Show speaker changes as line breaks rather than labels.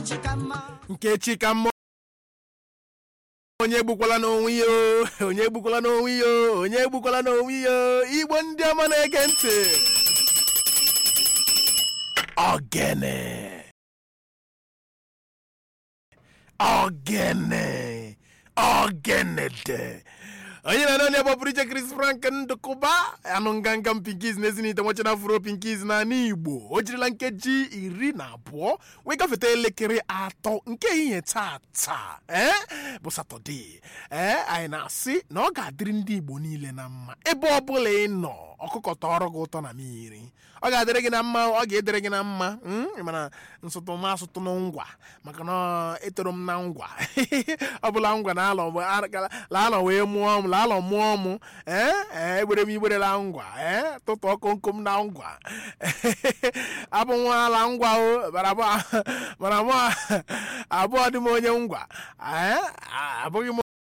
nkechi ka mma
nkechi ka mma onye egbukwala n'onwe ya o, onye egbukwala n'onwe ya o, onye egbukwala n'onwe ya o. igbo ndị ọma na-ege ntị ogene ogene ogenede onye na onye bụ pụrụ iche Chris Frank ndụkụba anụ nganga pinkiz na ezinite nwachana afuro pinkiz na ala igbo o jirila nkeji iri na abụọ wee gafeta elekere atọ nke ehihie tata ee bụ satọde ee anyị na-asị na ọ ga-adịrị ndị igbo niile na mma ebe ọ bụla ị nọ ọkụkọ tọrọ gị ụtọ na mmiri ọ ga-adịrị gị na mma ọ ga-edere gị na mma mm, ị mana nsụtụ m asụtụ na ngwa maka na etoro m na ngwa ọ bụla ngwa na alọ mgbe laalọ wee mụọ m laalọ mụọ m ee ee egbere m igberela ngwa ee tụtụ ọkụ nkom na ngwa abụ nwa ala ngwa o bara abụọ mana abụọ abụọ dị m onye ngwa ee abụghị m